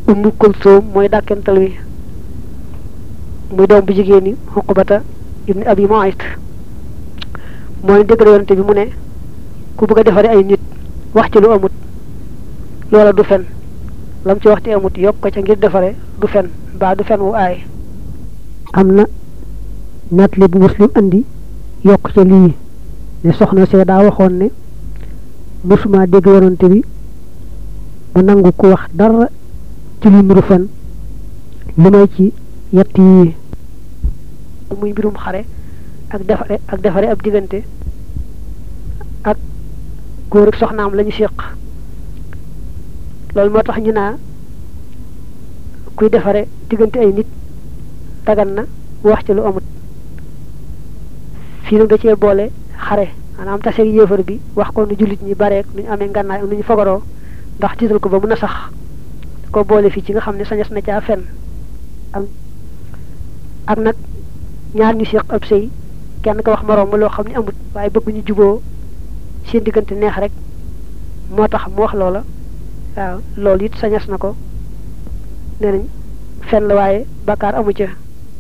ummu kulsum mooy dàkkental wi muy doom bu jigéen ñi xuqbata ibni abi muayt mooy déggal yonante bi mu ne ku bëgg a defare ay nit wax ci lu amut loola du fen lam ci wax ci amut yokk ko ca ngir defare du fen mbaa du fen wu aay am na nettali bu muslim andi yokk ca lii ne soxna see daa waxoon ne mësuma dégg yonante bi mu nangu ku wax dara ci lu nuru fen li may ci yett yi muy mbirum xare ak defare ak defare ab diggante ak góor ak soxnaam lañu séq loolu moo tax ñu naa kuy defare diggante ay nit dagan na wax ci lu amut fii nag da cee boole xare maanaam taseeg yéefar bi wax ko nu jullit ñi bareek nu ñu amee ngànnaay nu ñu fogaroo ndax tiital ko ba mun a sax ko boole fii ci nga xam ne sañas na caa fen ak ak nag ñaar ñu séq ab sëy kenn ko wax moroom ma loo xam ne amut waaye bëgg ñu juboo seen diggante neex rek moo tax mu wax loola waaw loolu it sañas na ko nee nañ fen la waaye bakkaar amu ca